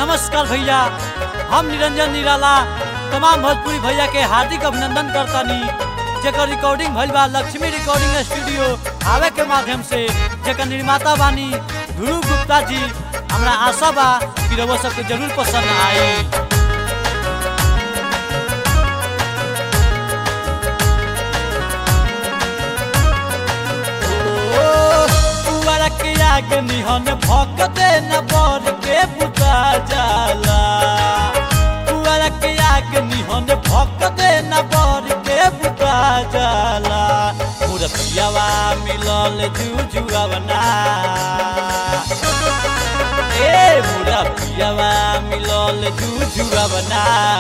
नमस्कार भैया हम निरंजन निराला तमाम भोजपुरी भैया के हार्दिक अभिनंदन करतानी जेकर रिकॉर्डिंग भइल बा लक्ष्मी रिकॉर्डिंग स्टूडियो आवे के माध्यम से जेकर निर्माता बानी ध्रुव गुप्ता जी हमरा आशा बा कि रउआ सबके जरूर पसंद आई पुअर के आग निहन भक दे न बर के बुता जाला पुअर के आग निहन भक दे न बर के बुता जाला मुरतियावा मिलल जुजुआवना ए मुरतियावा मिलल जुजुआवना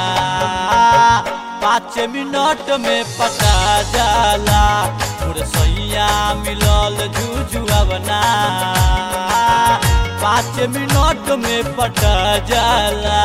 पाँच मिनट में पटा जाला मुरसैया मिलल जुजुआवना पाँच मिनट में पटा जाला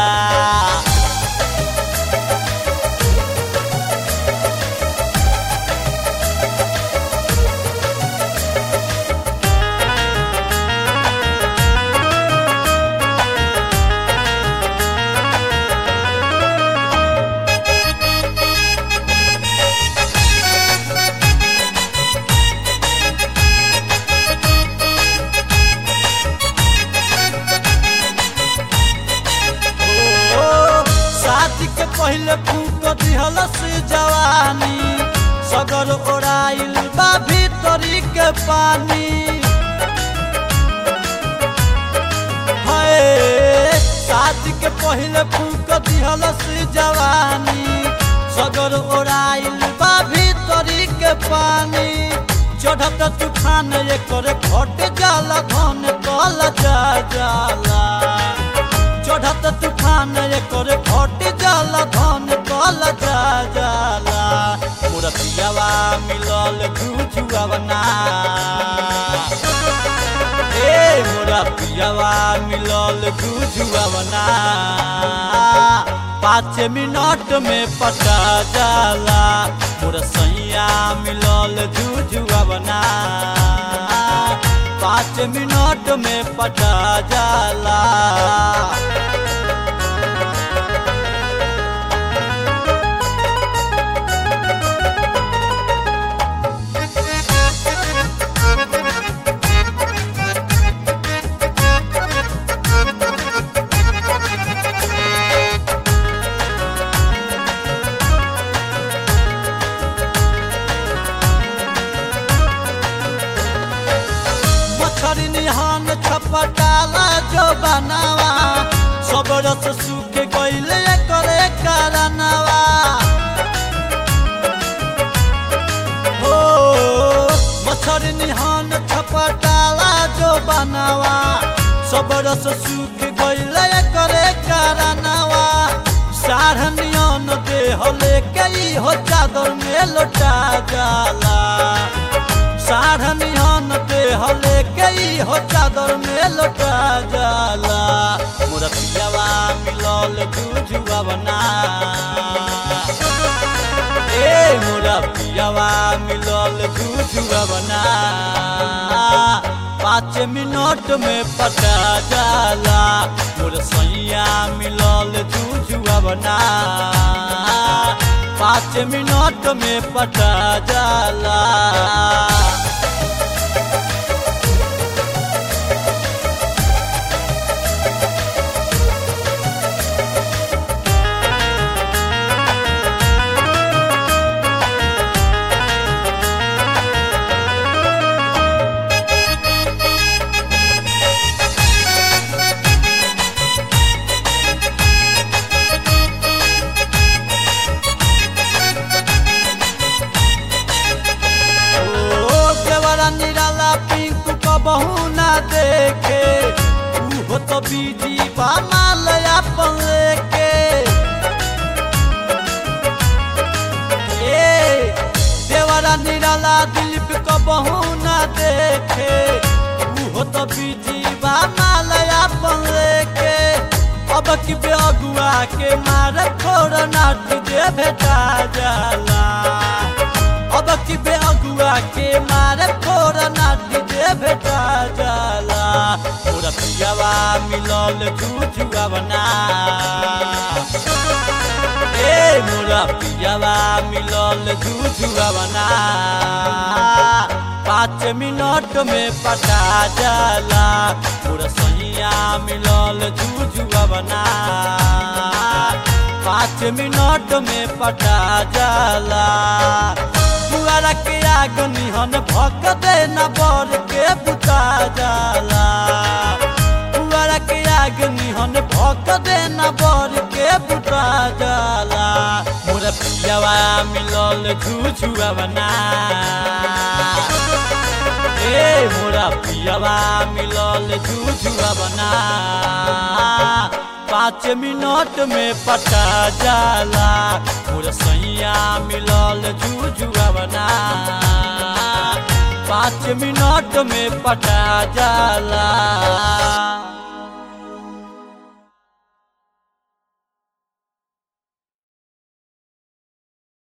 ओ, शादी के पहले फूक दिहल से जवानी सगर ओराइल बा भीतरी के पानी हाय शादी के पहले फूक दिहल से जवानी सगर ओराइल बा भीतरी के पानी चढ़त तूफान एकर घट जाला धन कल जा जाला चढ़त तूफान एकर घट जाला धन कल जा जाला मुरतियावा मिलल जुजुआवना ए मुरतियावा मिलल जुजुआवना पाँच मिनट में पटा जाला मुरसैया मिलल जुजुआवना पाँच मिनट में पटा जाला मछरी निहान छपटाला जो बनावा सब रस सूख गईले करे कारनावा हो मछरी निहान छपटाला जो बनावा सब रस सूख गईले करे कारनावा साढ़नियन देह लेके ई हो चादर में लौटा जाला साढ़नियन देह लेके ई हो चादर में लौटा जाला मुरतियावा मिलल जुजुआवना ए मुरतियावा मिलल जुजुआवना पाँच मिनट में पटा जाला मुरसैया मिलल जुजुआवना पाँच मिनट में पटा जाला ओ देवरा निराला पिंकू को बहू ना देखे हो तो बीजी बा माल अपन लेके ए देवरा निराला दिलीप को बहू ना देखे हो तो बीजी बा माल अपन लेके अब की बेगुआ के मार खोर नाट दे भेटा जाला अब की बेअगुआ के मारे खोर नाटी दे भेटा जाला मोरा पियावा मिलल झूझुआ बना ए मोरा पियावा मिलल झूझुआ बना पाँच मिनट में पटा जाला मोरा सैया मिलल झूझुआ बना पाँच मिनट में पटा जाला पुआरा के आग निहन भक दे न बर के बुता जाला पुआरा के आग निहन भक दे न बर के बुता जाला मोर पियावा मिलल झूझुआ बना ए मोरा पियावा मिलल झूझुआ बना पाँच मिनट में पटा जाला मोर सैया मिलल झूझुआ बना पाँच मिनट में पटा जाला